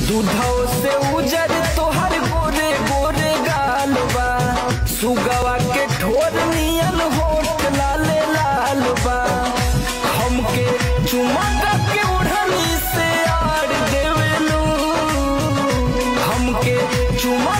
दूधौ से उजर तोहर गोरे गोरे गाल बा सुगवा के ठोर नियन होठ लाले लाल बा हमके चुमका के उड़नी से आड़ देवेलू हमके चुमा